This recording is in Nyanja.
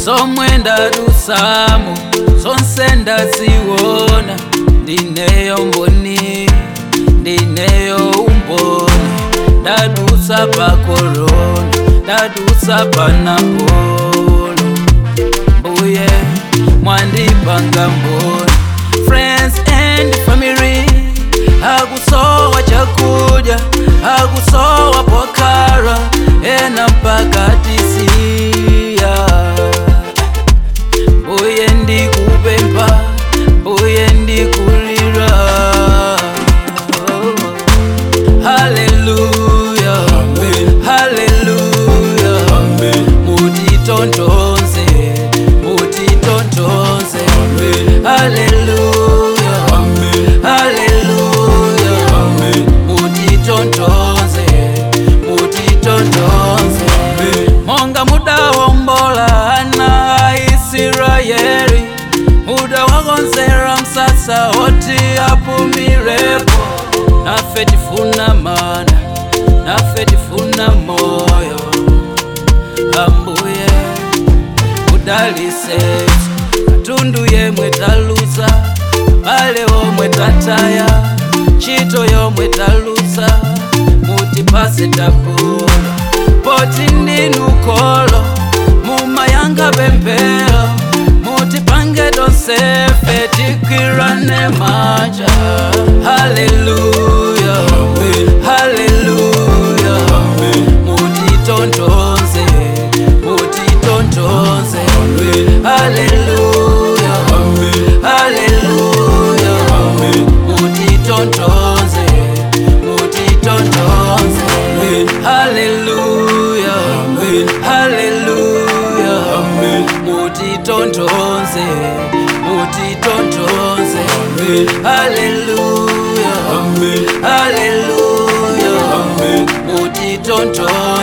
zomwe ndadusamo zonse ndaziona ndineyo mboni ndineyo umboni ndadusa pa korona ndadusa pa napolo mbuye mwandipanga mboni friends and family hakusowa chakudya hakusowa pokhala ena mpaka tisiya mbuye ndikupempha mbuye ndikulira haleluya haleluya mutitontonze mutitontonze haleluya haleluya mutitontonze mutitontonze monga mudawombola ana a isirayeli mudawakonzera msasa oti apumirepo nafe tifuna mana nafe tifuna moyo ambuye mudalisetu katundu yemwe taluza bale omwe tataya ntchito yomwe taluza mutipase tapula poti ndinu kolo mumayanga pemphero mutipange tonsefe tikwirane manja haleluya haleluya mutitontonze mutitontonze haleluya haleluya mutitontonze mutitontonze haleluya haleluya mutitontonze mutitontonze haleluya haleluya mutitontonze